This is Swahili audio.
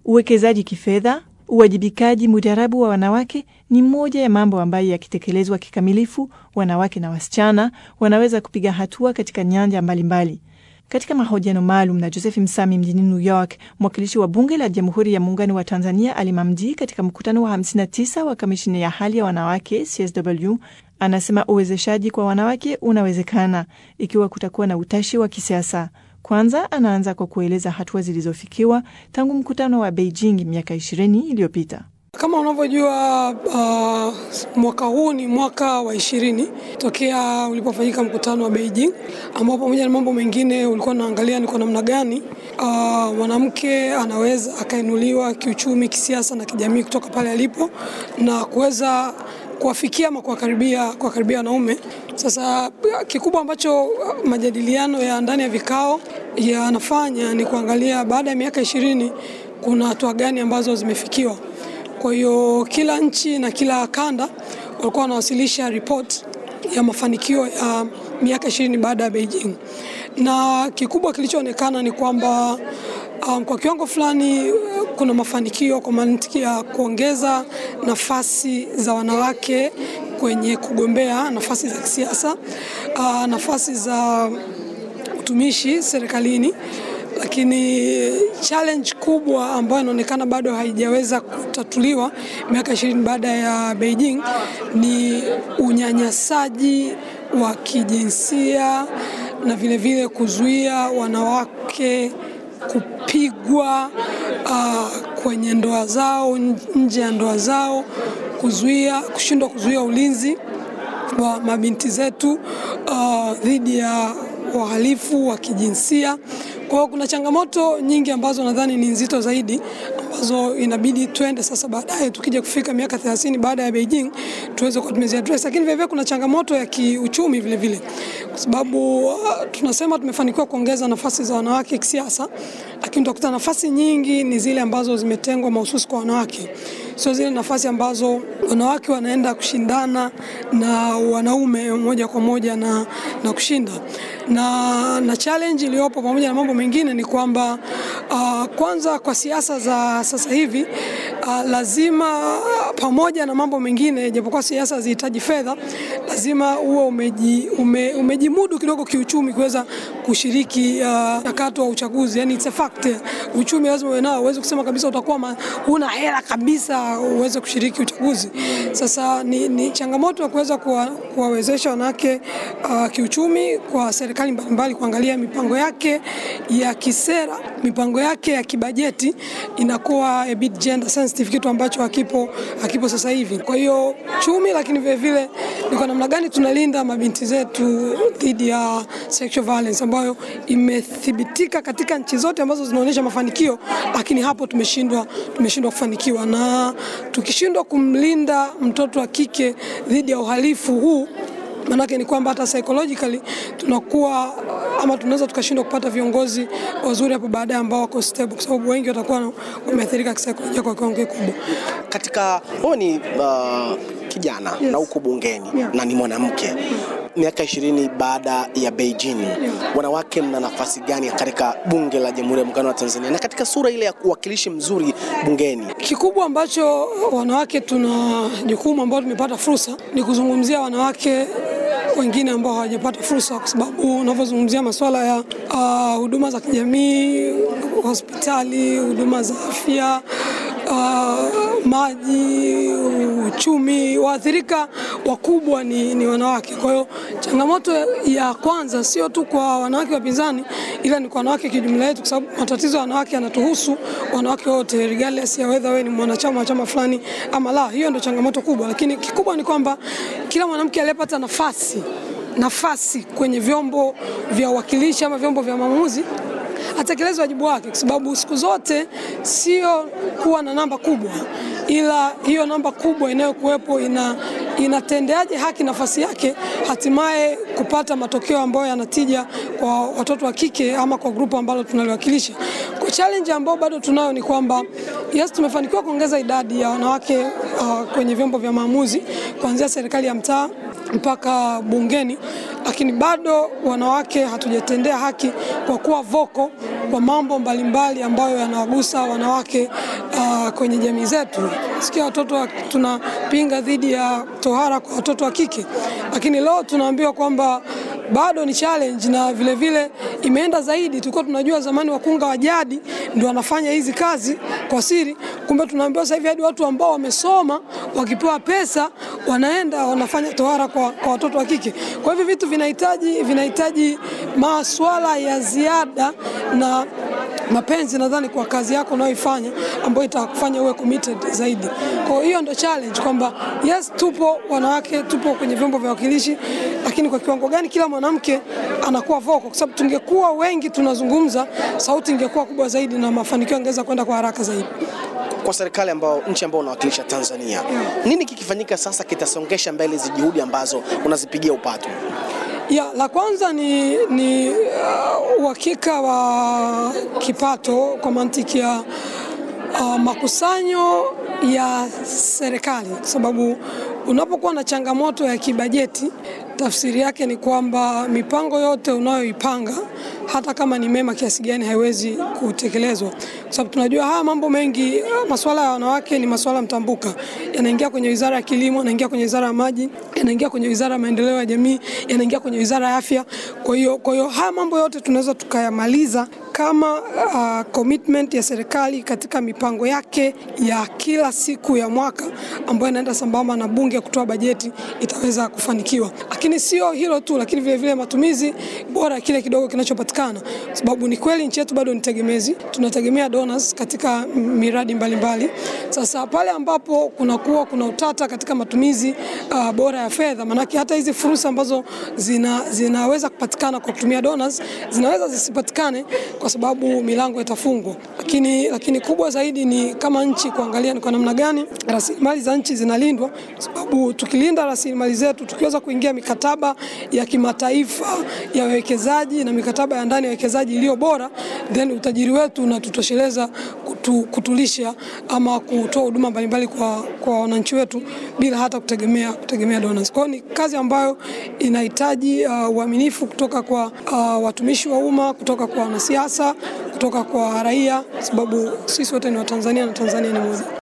Uwekezaji kifedha, uwajibikaji mujarabu wa wanawake ni moja ya mambo ambayo yakitekelezwa kikamilifu, wanawake na wasichana wanaweza kupiga hatua katika nyanja mbalimbali mbali. Katika mahojiano maalum na Joseph Msami mjini New York, mwakilishi wa bunge la Jamhuri ya Muungano wa Tanzania Halima Mdee katika mkutano wa 59 wa kamishini ya hali ya wanawake CSW anasema uwezeshaji kwa wanawake unawezekana ikiwa kutakuwa na utashi wa kisiasa. Kwanza anaanza kwa kueleza hatua zilizofikiwa tangu mkutano wa Beijing miaka 20 iliyopita. Kama unavyojua uh, mwaka huu ni mwaka wa ishirini tokea ulipofanyika mkutano wa Beijing, ambao pamoja na mambo mengine ulikuwa unaangalia ni kwa namna gani mwanamke uh, anaweza akainuliwa kiuchumi, kisiasa na kijamii kutoka pale alipo na kuweza kuwafikia ama kuwakaribia kuwakaribia wanaume. Sasa kikubwa ambacho majadiliano ya ndani ya vikao yanafanya ni kuangalia baada ya miaka ishirini kuna hatua gani ambazo zimefikiwa. Kwa hiyo kila nchi na kila kanda walikuwa wanawasilisha ripoti ya mafanikio ya miaka ishirini baada ya Beijing, na kikubwa kilichoonekana ni kwamba um, kwa kiwango fulani kuna mafanikio kwa mantiki ya kuongeza nafasi za wanawake kwenye kugombea nafasi za kisiasa, uh, nafasi za utumishi serikalini lakini challenge kubwa ambayo inaonekana bado haijaweza kutatuliwa miaka ishirini baada ya Beijing ni unyanyasaji wa kijinsia na vilevile vile kuzuia wanawake kupigwa uh, kwenye ndoa zao, nje ya ndoa zao, kuzuia kushindwa kuzuia ulinzi wa mabinti zetu dhidi uh, ya wahalifu wa kijinsia. Kwa hiyo kuna changamoto nyingi ambazo nadhani ni nzito zaidi ambazo inabidi twende sasa baadaye tukija kufika miaka 30 baada ya Beijing tuweze kuwa tumeziaddress, lakini vilevile kuna changamoto ya kiuchumi vile vile, kwa sababu uh, tunasema tumefanikiwa kuongeza nafasi za wanawake kisiasa, lakini utakuta nafasi nyingi ni zile ambazo zimetengwa mahususi kwa wanawake, sio zile nafasi ambazo wanawake wanaenda kushindana na wanaume moja kwa moja na, na kushinda na, na challenge iliyopo pamoja na mambo mengine ni kwamba uh, kwanza kwa siasa za sasa hivi uh, lazima pamoja na mambo mengine, japokuwa siasa zihitaji fedha, lazima uwe umeji, ume, umejimudu kidogo kiuchumi kuweza kushiriki mchakato uh, wa uchaguzi. Yani it's a fact, uchumi lazima uwe nao, uweze kusema kabisa utakuwa huna hela kabisa uweze kushiriki uchaguzi. Sasa ni, ni changamoto ya kuweza kuwawezesha wanawake uh, kiuchumi kwa serikali mbalimbali kuangalia mipango yake ya kisera, mipango yake ya kibajeti inakuwa a bit gender sensitive, kitu ambacho hakipo hakipo sasa hivi. Kwa hiyo chumi, lakini vile vile ni kwa namna gani tunalinda mabinti zetu dhidi ya sexual violence ambayo imethibitika katika nchi zote ambazo zinaonyesha mafanikio, lakini hapo tumeshindwa tumeshindwa kufanikiwa, na tukishindwa kumlinda mtoto wa kike dhidi ya uhalifu huu maanake ni kwamba hata psychologically tunakuwa ama tunaweza tukashindwa kupata viongozi wazuri hapo baadaye ambao wako stable, kwa sababu wengi watakuwa wameathirika kisaikolojia kwa kiwango kikubwa. Katika wewe ni uh, kijana Yes. na uko bungeni Yeah. na ni mwanamke miaka ishirini baada ya Beijing, Yeah. wanawake mna nafasi gani katika bunge la Jamhuri ya Muungano wa Tanzania na katika sura ile ya uwakilishi mzuri bungeni? Kikubwa ambacho wanawake tuna jukumu ambao tumepata fursa ni kuzungumzia wanawake wengine ambao hawajapata fursa, kwa sababu unavyozungumzia masuala ya ah, huduma za kijamii, hospitali, huduma za afya, ah, maji, uchumi, waathirika wakubwa ni, ni wanawake. Kwa hiyo changamoto ya kwanza sio tu kwa wanawake wapinzani, ila ni kwa wanawake kijumla yetu, kwa sababu matatizo ya wanawake yanatuhusu wanawake wote regardless ya whether wewe ni mwanachama wa chama fulani ama la. Hiyo ndio changamoto kubwa, lakini kikubwa ni kwamba kila mwanamke aliyepata nafasi nafasi kwenye vyombo vya uwakilishi ama vyombo vya maamuzi atekeleze wajibu wake, kwa sababu siku zote sio kuwa na namba kubwa, ila hiyo namba kubwa inayokuwepo ina inatendeaje haki nafasi yake, hatimaye kupata matokeo ambayo yanatija kwa watoto wa kike ama kwa grupu ambalo tunaliwakilisha. Kwa challenge ambayo bado tunayo ni kwamba yes, tumefanikiwa kuongeza idadi ya wanawake uh, kwenye vyombo vya maamuzi kuanzia serikali ya mtaa mpaka bungeni, lakini bado wanawake hatujatendea haki kwa kuwa voko kwa mambo mbalimbali ambayo yanawagusa wanawake uh, kwenye jamii zetu. Sikia watoto tunapinga dhidi ya tohara kwa watoto wa kike, lakini leo tunaambiwa kwamba bado ni challenge na vile vile imeenda zaidi. Tulikuwa tunajua zamani wakunga wa jadi ndio wanafanya hizi kazi kwa siri, kumbe tunaambiwa sasa hivi hadi watu ambao wamesoma wakipewa pesa wanaenda wanafanya tohara kwa, kwa watoto wa kike. Kwa hivyo vitu vinahitaji vinahitaji maswala ya ziada na mapenzi nadhani kwa kazi yako unayoifanya ambayo itakufanya uwe committed zaidi. Kwa hiyo ndio challenge kwamba yes, tupo wanawake, tupo kwenye vyombo vya wakilishi, lakini kwa kiwango gani kila mwanamke anakuwa vocal? Kwa sababu tungekuwa wengi tunazungumza, sauti ingekuwa kubwa zaidi na mafanikio yangeweza kwenda kwa haraka zaidi. Kwa serikali ambao nchi ambayo unawakilisha Tanzania, nini kikifanyika sasa kitasongesha mbele hizi juhudi ambazo unazipigia upato? Ya, la kwanza ni, ni uhakika uh, wa kipato kwa mantiki ya uh, makusanyo ya serikali, kwa sababu unapokuwa na changamoto ya kibajeti, tafsiri yake ni kwamba mipango yote unayoipanga hata kama ni mema kiasi gani haiwezi kutekelezwa, kwa sababu tunajua haya mambo mengi, masuala ya wanawake ni masuala mtambuka, yanaingia kwenye wizara ya kilimo, yanaingia kwenye wizara ya maji, yanaingia kwenye wizara ya maendeleo ya jamii, yanaingia kwenye wizara ya afya. Kwa hiyo kwa hiyo haya mambo yote tunaweza tukayamaliza kama uh, commitment ya serikali katika mipango yake ya kila siku ya mwaka ambayo inaenda sambamba na bunge kutoa bajeti itaweza kufanikiwa. Lakini sio hilo tu, lakini vile vile matumizi bora ya kile kidogo kinachopatikana, sababu ni kweli nchi yetu bado ni tegemezi, tunategemea donors katika miradi mbalimbali mbali. Sasa pale ambapo kunakuwa kuna utata katika matumizi uh, bora ya fedha, maanake hata hizi fursa ambazo zina, zinaweza kupatikana kwa kutumia donors zinaweza zisipatikane kwa sababu milango itafungwa. Lakini, lakini kubwa zaidi ni kama nchi kuangalia ni kwa namna gani rasilimali za nchi zinalindwa, kwa sababu tukilinda rasilimali zetu, tukiweza kuingia mikataba ya kimataifa ya wawekezaji na mikataba ya ndani ya wawekezaji iliyo bora, then utajiri wetu unatutosheleza kutu, kutulisha ama kutoa huduma mbalimbali kwa, kwa wananchi wetu bila hata kutegemea, kutegemea donors. Kwa hiyo ni kazi ambayo inahitaji uh, uaminifu kutoka kwa uh, watumishi wa umma, kutoka kwa wanasiasa, kutoka kwa raia, sababu sisi wote ni Watanzania na Tanzania ni moja.